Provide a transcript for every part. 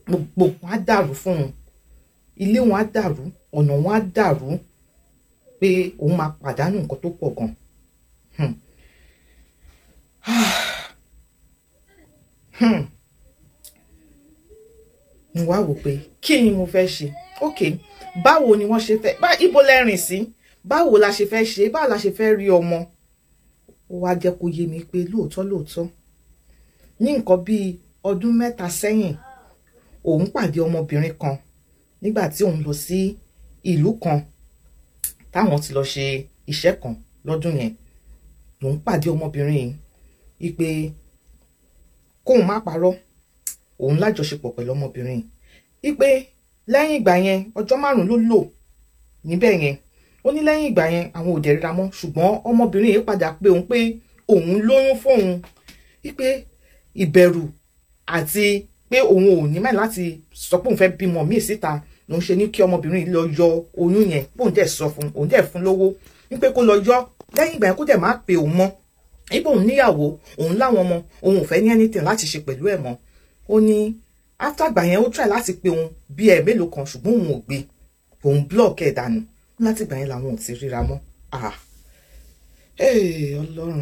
gbogbo wọn á dàrú fún un ilé wọn á dàrú ọ̀nà wọn á dàrú pé òun máa pàdánù nǹkan tó pọ̀ gan. Hmm. Hmm. mo wá wò pé kí ni mo fẹ́ ṣe ok báwo ni wọ́n ṣe fẹ́ bá ibo lẹ́rìn sí báwo la ṣe fẹ́ ṣe báwo la ṣe fẹ́ rí ọmọ ó wá jẹ́ kó yé mi pé lóòótọ́ lóòótọ́ ní nǹkan bíi ọdún mẹ́ta sẹ́yìn òun pàdé ọmọbìnrin kan nígbà tí òun lọ sí ìlú kan táwọn ti lọ ṣe iṣẹ́ kan lọ́dún yẹn lòun pàdé ọmọbìnrin yìí wípé kóun má parọ́ òun lájọṣepọ̀ pẹ̀lú ọmọbìnrin yìí wípé lẹ́yìn ìgbà yẹn ọjọ́ márùn-ún ló lò níbẹ̀ yẹn ó ní lẹ́yìn ìgbà yẹn àwọn ò dẹ̀ ríra mọ́ ṣùgbọ́n ọmọbìnrin yìí padà pé òun pé òun lóyún fóun wípé ìbẹ̀rù àti pé òun ò ní mẹ́rin láti sọ pé òun fẹ́ bímọ míì síta lòun ṣe ní kí ọmọbìnrin yìí lọ yọ oyún yẹn bóun dẹ̀ sọ fún òun dẹ̀ fún lówó wípé kó lọ yọ lẹ́yìn ìgbà yẹn kó dẹ̀ má pe òun mọ́ wípé òun níyàwó òun láwọn ọmọ òun ò fẹ́ ní anything láti ṣe pẹ̀lú ẹ̀ mọ́ ó ní after ìgbà yẹn ó try láti pe òun bí ẹ̀ mélòó kan ṣùgbọ́n òun ò gbé òun block ẹ̀ dànù láti ìgbà yẹn làwọn ò ti ríra mọ́ ah ee ọlọ́run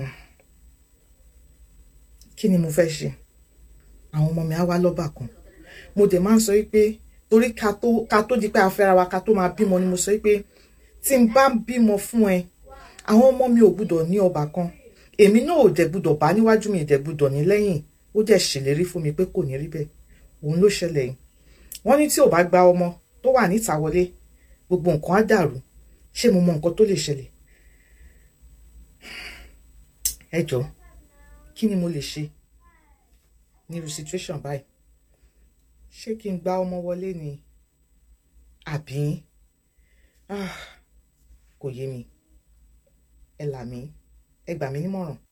kí ni mo fẹ́ ṣe àwọn ọmọ mi á wá lọ́bà kan mo dẹ̀ máa ń sọ wípé torí ká tó ká tó di pé a fẹ́ra wa ká tó máa bímọ ni mo sọ wípé tí n bá bímọ fún ẹ àwọn ọmọ mi ò gbúdọ̀ ní ọbà kan èmi náà ò dẹ̀ gbúdọ̀ bá níwájú mi dẹ̀ gbúdọ̀ ní lẹ́yìn ó dẹ̀ ṣèlérí fún mi pé kò ní rí bẹ́ẹ̀ òun ló ṣẹlẹ̀ yìí wọ́n ní tí ò bá gba ọmọ tó wà níta wọlé gbogbo nǹkan á dàrú ṣé mo mọ nǹkan tó lè ṣẹlẹ̀ ẹ jọ kí ni mo lè ṣe nírú situation báyìí ṣé kí n gba ọmọ wọlé ni àbí ah, kò yé mi ẹ là mí ẹ gbà mí nímọ̀ràn